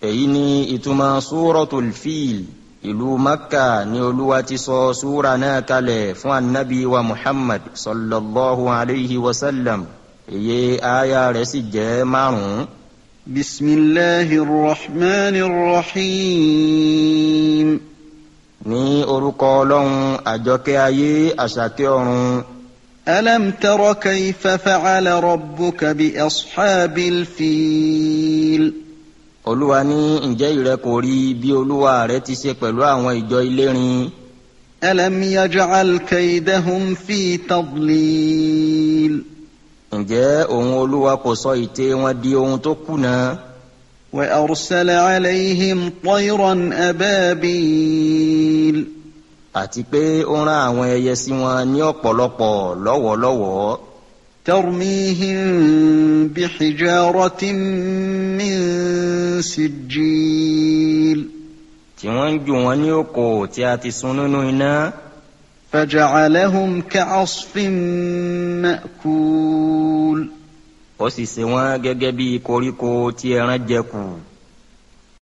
èyí ni ìtumọ̀ súrọ̀tul fíl ìlú makka ni olúwa ti sọ súra náà kalẹ̀ fún anabi wa muhammad sallallahu alayhi wa sallam èyí aya rẹ̀ sì jẹ́ márùn-ún. بسم الله الرحمن الرحيم ní orúkọ ọlọ́run àjọkẹ́ ayé àṣàkẹ́ ọ̀run. ألم تر كيف فعل ربك بأصحاب الفيل olúwa ní ǹjẹ́ ìrẹ kò rí bí olúwa rẹ ti ṣe pẹ̀lú àwọn ìjọ ilérin. ألم يجعل كيدهم في تضليل ǹjẹ́ òun olúwa kò sọ ìtẹ́ wọn di ohun tó kùnà. وأرسل عليهم طيرا أبابيل àti pé ó rán àwọn ẹyẹ sí wọn ní ọ̀pọ̀lọpọ̀ lọ́wọ́lọ́wọ́. ترميهم بحجارة من سجيل tí wọ́n ń jù wọ́n ní òkò tí a ti sun nínú iná. فجعلهم كعصف مأكول ó sì ṣe wọ́n gẹ́gẹ́ bí koríko tí ẹran jẹ kù.